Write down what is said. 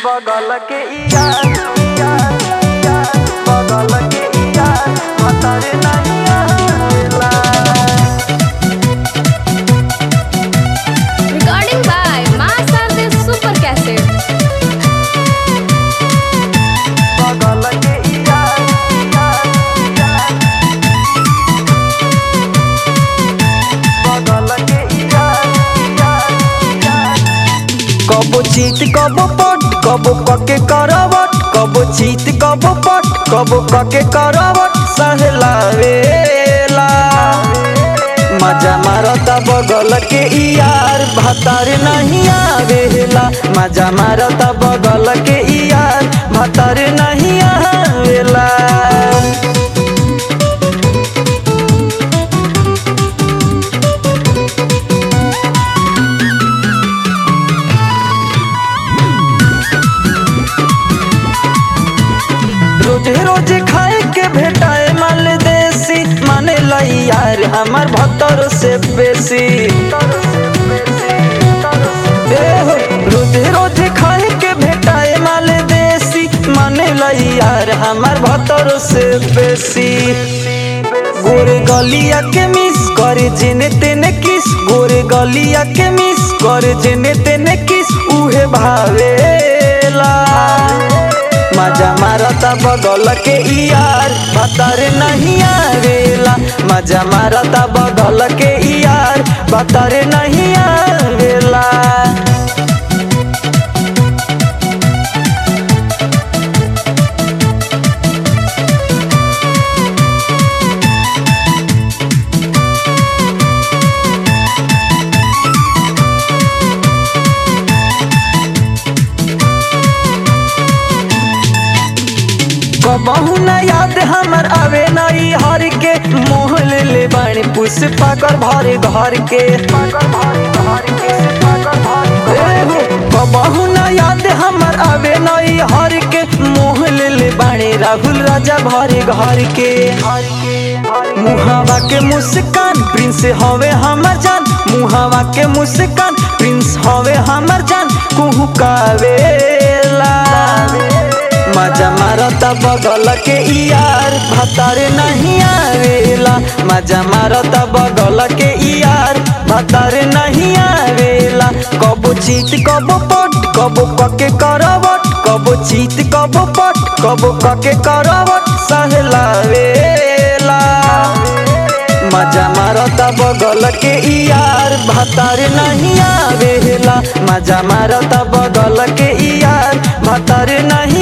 बगल के यार यार यार बगल के यार भतर नहीं आवेला Recording by Master the Super Cassette. बगल के यार यार यार बगल के यार यार यार कबो चीत कबो पट कबो कके करवट कबो चीत कबो पट कबो कके करवट सहलावेला मजा मारता बगल के यार भतार नहीं आवेला मजा मारता बगल के यार भतार नहीं आवेला रोजे रोजे खाए के भेटाए माल देसी माने लाई यार हमार भतर से बेसी ए हो, रोजे रोजे खाए के भेटाए माल देसी माने लाई यार हमार भतर से बेसी गोरे गलिया के मिस करे जेने तेने किस गोरे गलिया के मिस करे जेने तेने किस उहे भावेला मजा मारता बगल के यार भतर नहीं आवेला मजा मारता बगल के यार भतर नहीं आवेला कबहू न याद हमर आवे नई हर के मोह ले ले बाणी पुष्पा कर भरे घर के ए हो, कबहू न याद हमर आवे नई हर के मोह ले ले बाणी राहुल राजा भरे घर के मुहावा के मुस्कान प्रिंस हवे हमर जान मुहावा के मुस्कान प्रिंस हवे हमर जान कुहू कावेला मजा मारता बगल के यार भतार नहीं आवेला मजा मारता बगल के यार भतार नहीं आवेला कबो चीत कबो पट कबो कके करवट कबो चीत कबो पट कबो कके करवट सहलावेला मजा मारता बगल के यार भतार नहीं आवेला मजा मारता बगल के यार भतार नहीं